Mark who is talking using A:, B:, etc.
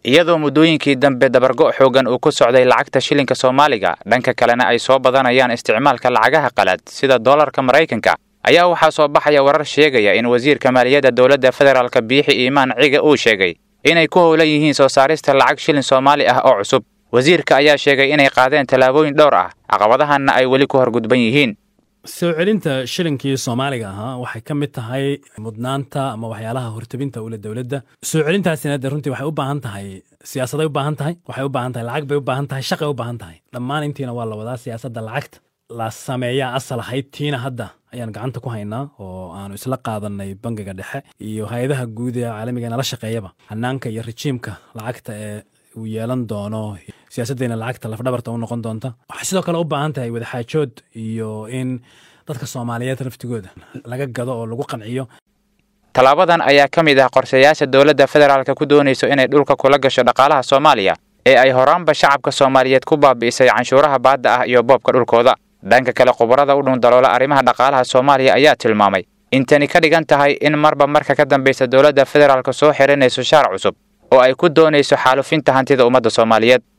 A: iyadoo muddooyinkii dambe dabargo' xoogan uu ku socday lacagta shilinka soomaaliga dhanka kalena ay soo badanayaan isticmaalka lacagaha qalaad sida dollarka maraykanka ayaa waxaa soo baxaya warar sheegaya in wasiirka maaliyadda dowladda federaalka biixi iimaan ciga uu sheegay inay ku howlan yihiin soo saarista lacag shilin soomaali ah oo cusub wasiirka ayaa sheegay inay qaadeen tallaabooyin dhowr ah caqabadahanna ay weli ku horgudban yihiin
B: soo celinta shilinkii soomaaliga ahaa waxay ka mid tahay mudnaanta ama waxyaalaha hortabinta ule dowladda soo celintaasina de runtii waxay u baahan tahay siyaasaday u baahan tahay waxay u baahan tahay lacag bay u baahan tahay shaqay u baahan tahay dhammaan intiina waa la wadaa siyaasadda lacagta la sameeyaa asal ahayd tiina hadda ayaan gacanta ku haynaa oo aanu isla qaadanay bangiga dhexe iyo hay-adaha guud ee caalamiga nala shaqeeyaba hanaanka iyo rejiimka lacagta ee uu yeelan doono siyaasaddeena lacagta lafdhabarta u noqon doonta waxay sidoo kale u baahan tahay wadaxaajood iyo in dadka soomaaliyeed naftigooda laga gado oo lagu qanciyo
A: tallaabadan ayaa ka mid ah qorshayaasha dowladda federaalka ku doonayso inay dhulka kula gasho dhaqaalaha soomaaliya ee ay horaanba shacabka soomaaliyeed ku baabi'isay canshuuraha baadda ah iyo boobka dhulkooda dhanka kale khubarada u dhundaloola arrimaha dhaqaalaha soomaaliya ayaa tilmaamay in tani ka dhigan tahay in marba marka ka dambaysa dowladda federaalka soo xiranayso shaar cusub oo ay ku doonayso xaalufinta hantida ummadda soomaaliyeed